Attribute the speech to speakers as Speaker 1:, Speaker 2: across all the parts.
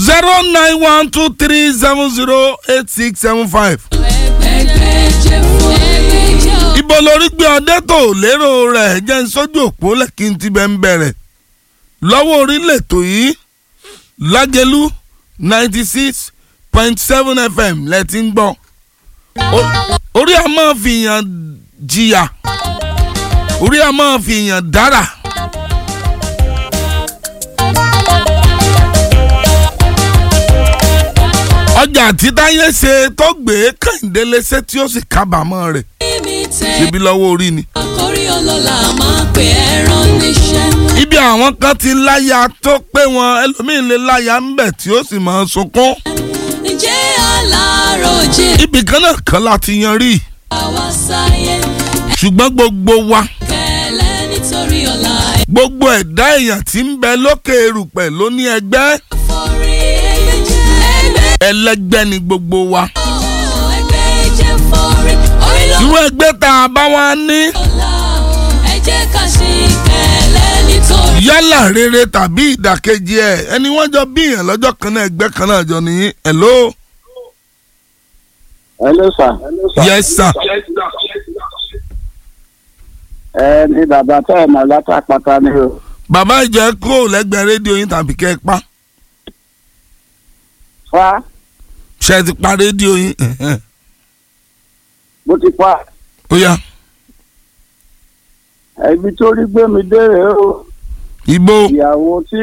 Speaker 1: zero nine one two three seven zero eight six seven five. ibo lórí gbé ọdẹ tó lérò rẹ̀ jẹ́ ń sójú òpó lẹ́kì tí bẹ́ẹ̀ ń bẹ̀rẹ̀ lọ́wọ́ orílẹ̀ ètò yìí lágẹ̀lú ninety six point seven fm lẹ ti ń gbọ́ O- orí a máa fi yàn jìyà orí a máa fi yàn dára. ọjà títáyé ṣe tó gbé kẹ́hìndé léṣe tí ó sì kábàámọ̀ rẹ̀ ṣebí lọ́wọ́ orí ni.
Speaker 2: àkórí ọlọ́lá máa pè é rán níṣẹ́.
Speaker 1: ibi àwọn kan ti láya tó pé wọn ẹlòmíín lè láya ń bẹ̀ tí ó sì máa sunkún.
Speaker 2: ǹjẹ́ aláròjé
Speaker 1: ibì kan náà kan láti yan rí
Speaker 2: àwa sáyé
Speaker 1: ṣùgbọ́n gbogbo wa
Speaker 2: kẹlẹ́ nítorí ọ̀la
Speaker 1: gbogbo ẹ̀dá èèyàn tí ń bẹ lókè erùpẹ̀ ló ní ẹgbẹ́
Speaker 2: ẹ̀fọ́rí ẹgbẹ́
Speaker 1: ẹlẹ́gbẹ́ ni gbogbo wa.
Speaker 2: ẹgbẹ́ jẹ́ fọ́rí orí ló
Speaker 1: irú ẹgbẹ́ tá a bá wá ní
Speaker 2: ọ̀la ẹ jẹ́ ká ṣe kẹlẹ́ nítorí
Speaker 1: yálà rere tàbí ìdàkejì ẹ̀ ẹni wọ́n jọ bíyàn lọ́jọ́ kan náà ẹgbẹ́ kan náà jọ nìyí hello
Speaker 3: hello sir.
Speaker 1: yes sir
Speaker 3: ẹ ní bàbá tẹ́ ẹ̀ mọ̀ látàpátá ni o.
Speaker 1: bàbá ìjẹ́ kúrò lẹ́gbẹ̀ẹ́ rédíò yín tàbí kẹ́ ẹ pa
Speaker 3: fa
Speaker 1: ṣe ti pa rédíò yín ẹ̀hẹ́n.
Speaker 3: bó ti pa
Speaker 1: ó yá
Speaker 3: ibi tó rí gbé mi dé rèé o
Speaker 1: ibo
Speaker 3: ìyàwó tí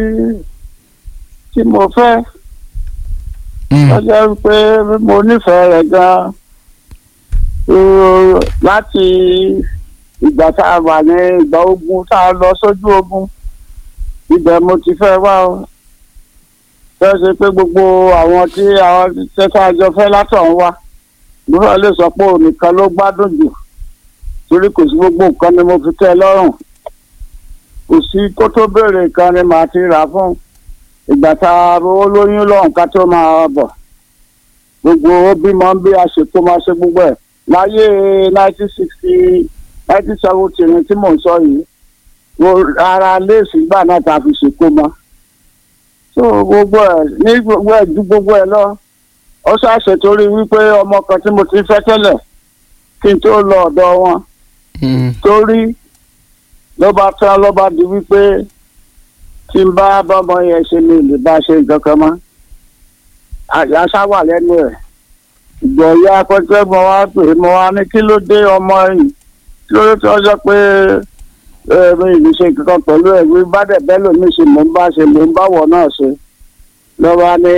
Speaker 3: tí mo fẹ́
Speaker 1: Mm.
Speaker 3: ó jẹ́ pé mo nífẹ̀ẹ́ rẹ̀ gan-an Uh, láti ìgbà tá a wà ní ìgbà ogun tá a lọ sójú ogun ibẹ̀ mo ti fẹ́ wá o fẹ́ ṣe pé gbogbo àwọn tí àwọn tẹ́tà àjọ fẹ́ látọ̀hún wá gbọ́dọ̀ lè sọ pé òun nìkan ló gbádùn jù torí kò sí gbogbo nǹkan ni mo fi tẹ́ ẹ lọ́rùn kò sí kó tó béèrè nǹkan ni màá ti rà fún ìgbà tá a rówó lóyún lọ́hùn ká tó máa bọ̀ gbogbo ó bímọ bí a ṣe tó máa ṣe gbogbo ẹ̀ láyé nineteen sixty nineteen seventy ni tí mò ń sọ yìí mo ara léèsì gbà náà tá a fi ṣèkó mọ́ so gbogbo ẹ̀ ní gbogbo ẹ̀ ju gbogbo ẹ̀ lọ ó ṣàṣẹ torí wípé ọmọ kan tí mo ti fẹ́ tẹ́lẹ̀ kí n tó lọ ọ̀dọ̀ wọn
Speaker 1: Mm.
Speaker 3: torí ló bá tán ló bá di wípé tí n bá bọ́mọ yẹn ṣe mi lè bá ṣe nǹkan kan mọ́ àṣà wà lẹ́nu ẹ̀ ìgbọ̀nyá akọ́jọ́ mo wá pè é mo wá ní kí ló dé ọmọ yìí kí ló dé tí wọ́n sọ pé ẹ, mi ì ní ṣe nǹkan kan pẹ̀lú ẹ̀ wí bá dẹ̀ bẹ́ẹ̀ lómi ṣe mò ń bá ṣe mò ń bá wọ̀ náà ṣe lọ́wọ́ ní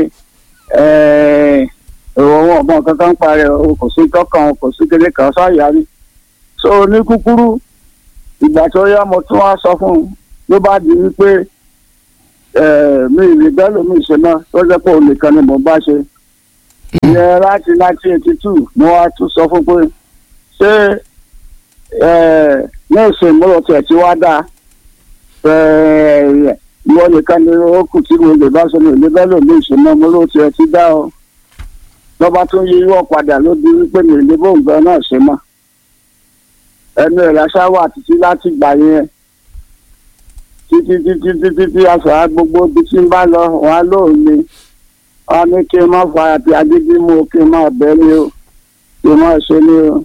Speaker 3: ìwọ̀n ọmọ kankan parẹ́ o kò sí tọkàn kò sí kékeré kan sáyà ni so ní kúkúrú ìgbà tó yá mo tún wá sọ fún un ló bá di wípé eh, mi ì lè bẹ́ẹ̀ lómi ṣe náà tó jẹ́ pé òun nìkan ni mò ń bá ṣe ìyẹn láti nineteen eighty two mo wá tún sọ fún pé ṣé eh, ní ìsìn mo rò tiẹ̀ tí wá dáa eh, ìwọ nìkan ni ó kù tí mo lè bá ṣe mi ì lè bẹ́ẹ̀ lómi ṣe náà mo rò tiẹ̀ tí dá o lọ́ba tún yí wọ́ padà ló di wípé mi ì lè bóun gan náà ṣe mọ́ ẹnu ẹ̀ lásán wà títí láti gbà yẹn títí títí títí tí aṣọ gbogbo ibi tí ń bá lọ wọn á lóun ni wọn ní kí n má fa àti agídí mú o kí n má bẹ́ ni o kí n má ṣe ni o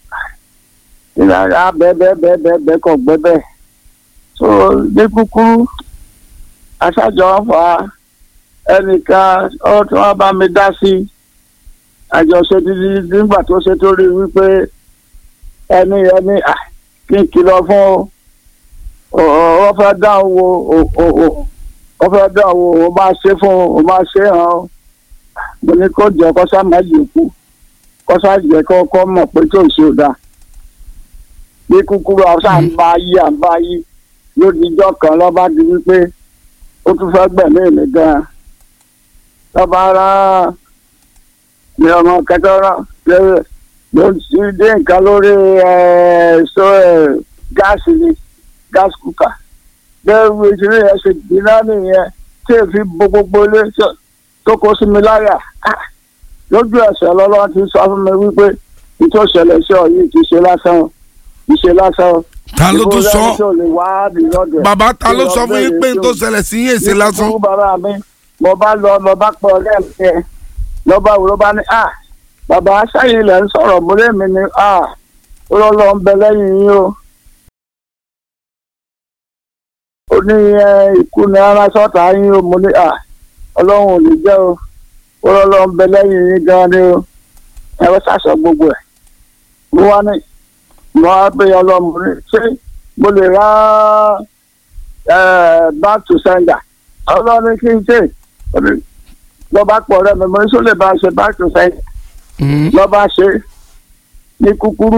Speaker 3: ìlànà bẹ́ẹ̀ bẹ́ẹ̀ bẹ́ẹ̀ bẹ́ẹ̀ bẹ́ẹ̀ kọ̀ gbẹ́ bẹ́ẹ̀ so ní kúkúrú aṣáájọ ń fa ẹnìkan ọ tí wọ́n bá mi dá sí àjọṣe títí nígbà tó ṣe tó rí wípé ẹni ẹni à kí n kìlọ̀ fún o ọ fẹ́ dá owó ọ fẹ́ dá owó o máa ṣe fún o máa ṣe hàn o mo ní kó jẹ kó sá má jẹ kú kó sá jẹ kó kó mọ̀ pé tó ń ṣe ò dáa ní kúkúrú àwọn sáà ń bá yí à ń bá yí lódìjọ́ kan lọ́ba di wípé ó tún fẹ́ gbẹ̀mí mi gan-an lọ́ba rá ní ọmọ kẹtọ́rọ́ lẹ́yìn ló ti dé nǹkan lórí ẹ̀ẹ́sọ gáàsì ni gáàsì kúkà bẹ́ẹ̀ wo ìṣeré yẹn ṣe gbiná nìyẹn tí èéfi bo gbogbo ilé tó kó sí mi láyà lójú ẹsẹ̀ lọ́lọ́run ti sọ fún mi wípé ìtò ìṣẹ̀lẹ̀ sí ọ yìí kì í ṣe lásán o kì í ṣe lásán o.
Speaker 1: ta ló tún sọ
Speaker 3: ìbò lẹ́yìn tó lè wá bí lọ́dẹ̀.
Speaker 1: bàbá ta ló sọ fún yín pé n tó ṣẹlẹ̀ sí yín èsì lásán
Speaker 3: Ní kúkúrú bàbá mi mo bá lọ mo bá pọ̀ ọ̀rẹ́ mi yẹn lọ bá wò ló bá ní à bàbá sẹ́yìn ilẹ̀ ń sọ̀rọ̀ mo lé mi ní à ó lọ́ lọ́ ń bẹ lẹ́yìn yín o. ó ní ẹ, ikú ni ara sọ́ta yín o mo ní à ọlọ́run ò ní jẹ́ o ó lọ́ lọ́ ń bẹ lẹ́yìn yín gan ni o ẹ wọ́n ṣàṣọ gbogbo ẹ̀ mo wá ní mo wá pé ọlọ́run mo ní ṣé mo lè ra ẹ, back to sender ọlọ́run ní kí n ṣe ó ní lọ́ba pọ̀ rẹ̀ mi mo ní sọ lè bá a ṣe back to sender
Speaker 1: Mm.
Speaker 3: lọ́ba ṣe ní kúkúrú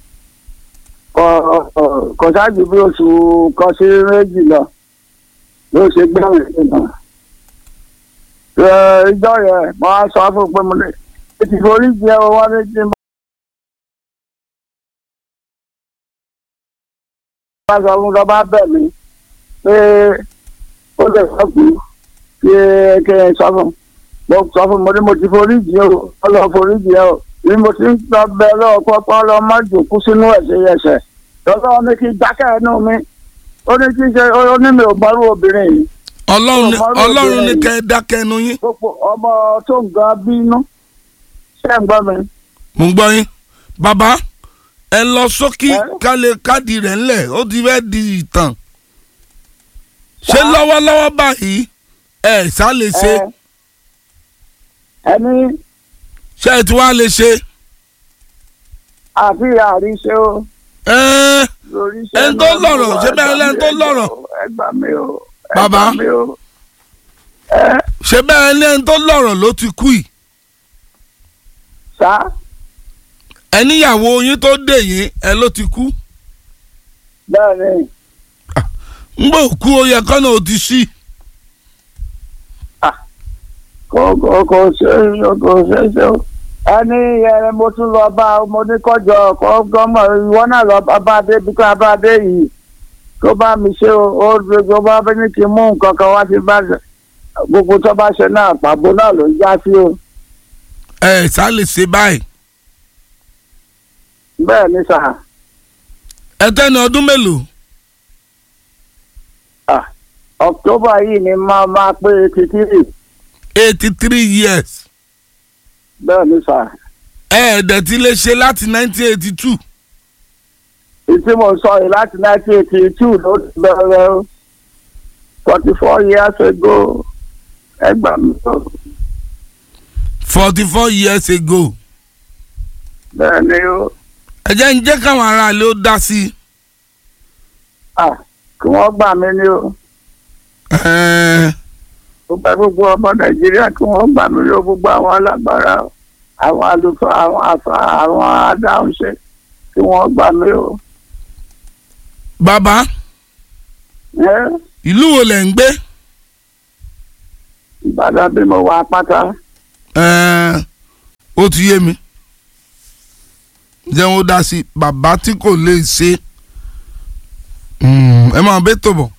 Speaker 3: kọ- kọ- kò ṣáàjú bí oṣù kan sí méjì lọ ló ṣe gbẹ̀rẹ̀ nínú. ìjọ yẹn mo á sọ fún un pé mo lè ti forí jẹ owó ní tí n bá sọ fún lọ́ba bẹ̀ mí pé ó lè sọ kú kí kí n sọ fún un mo sọ fún mo ní mo ti forí jì o ọlọ forí jì o ní mo ti ń sọ bẹ lọ́wọ́ pọ́pọ́ lọ má jòkó sínú ẹ̀sẹ̀ ẹ̀sẹ̀ lọ́wọ́ ní kí n dákẹ́ ẹnu mi ó ní kí n ṣe ó ní mi ò mọ́rú obìnrin yìí
Speaker 1: ọlọ́run ní-
Speaker 3: Ọmọ rẹ̀
Speaker 1: ọlọ́run ní
Speaker 3: bẹ̀rẹ̀
Speaker 1: kẹ́ ẹ dákẹ́ ẹnu yín
Speaker 3: gbogbo ọmọ tó ń gan bínú ṣé ń gbọ́ mi.
Speaker 1: mo ń gbọ́ yín bàbá ẹ lọ sókí
Speaker 3: Ẹ?
Speaker 1: kálẹ̀ káàdì rẹ̀ ńlẹ̀ ó ti fẹ́ di ìtàn ṣé
Speaker 3: Ṣá?
Speaker 1: lọ́wọ́lọ́wọ́ báyìí ẹ ṣá lè ṣe
Speaker 3: Ẹ, ẹni
Speaker 1: ṣé ẹ ti wá lè ṣe
Speaker 3: àfi àríṣe o
Speaker 1: ẹ
Speaker 3: lórí iṣẹ́
Speaker 1: Ẹni tó
Speaker 3: náà mo
Speaker 1: lọ́rọ̀,
Speaker 3: wà,
Speaker 1: ṣé
Speaker 3: ẹ
Speaker 1: bẹ́ẹ̀
Speaker 3: gbà
Speaker 1: lẹ́ni
Speaker 3: mí,
Speaker 1: tó
Speaker 3: ẹ gbà
Speaker 1: lọ́rọ̀?
Speaker 3: o, ẹ gbà mí o ẹ
Speaker 1: Bàbá?
Speaker 3: gbà mí o. ẹ
Speaker 1: ṣé bẹ́ẹ̀ ní ẹni tó lọ́rọ̀ ló ti kú yìí
Speaker 3: sá
Speaker 1: ẹníyàwó yín tó dè yín ẹ ló ti kú
Speaker 3: bẹ́ẹ̀ ni
Speaker 1: ń gbọ́ òkú ó yẹ kọ́nà ó ti ṣí
Speaker 3: kò kò kò ṣe kò ṣe ṣe o ẹni ẹ mo tún lọ bá mo ní kọjọ kọ gọmọ ìwọ náà lọ bá bá dé bí ká bá dé yìí tó bá mi ṣe o ó gbogbo bá fẹ́ ní kí n mú nǹkan kan wá sí bá gbogbo tó bá ṣe náà pàbó náà ló ń já sí o
Speaker 1: ẹ ṣá lè ṣe báyìí
Speaker 3: bẹ́ẹ̀ ni sà
Speaker 1: ẹ tẹ́ni ọdún mélòó
Speaker 3: ah, October yìí ni máa máa pé kìkìrì
Speaker 1: eighty three years
Speaker 3: bẹ́ẹ̀ ni sà
Speaker 1: ẹ ẹ̀dẹ̀ tí lè ṣe láti nineteen eighty two
Speaker 3: ìtí mo sọ yìí láti nineteen eighty two ló ti bẹ̀rẹ̀ o forty four years ago ẹgbàá mi o.
Speaker 1: forty four years ago
Speaker 3: bẹ́ẹ̀ ni o
Speaker 1: ẹ jẹ́ ń jẹ́ káwọn aráàlú ó dá sí i.
Speaker 3: ah, kí wọ́n gbà mí ni o
Speaker 1: Ẹ,
Speaker 3: gbogbo gbogbo ọmọ nàìjíríà kí wọ́n gbà mí lọ gbogbo àwọn alágbára àwọn àlùfáà àwọn àfà àwọn adáhunṣe kí wọ́n gbà mí o.
Speaker 1: bàbá
Speaker 3: ẹ
Speaker 1: ìlú wo lẹ̀ ń gbé
Speaker 3: ìbàdàn bí mo wà pátá
Speaker 1: Ẹ, ó ti yé mi jẹ́ wọ́n dá sí i bàbá tí kò lè ṣe Mm, ẹ máa bẹ́ tó bọ̀.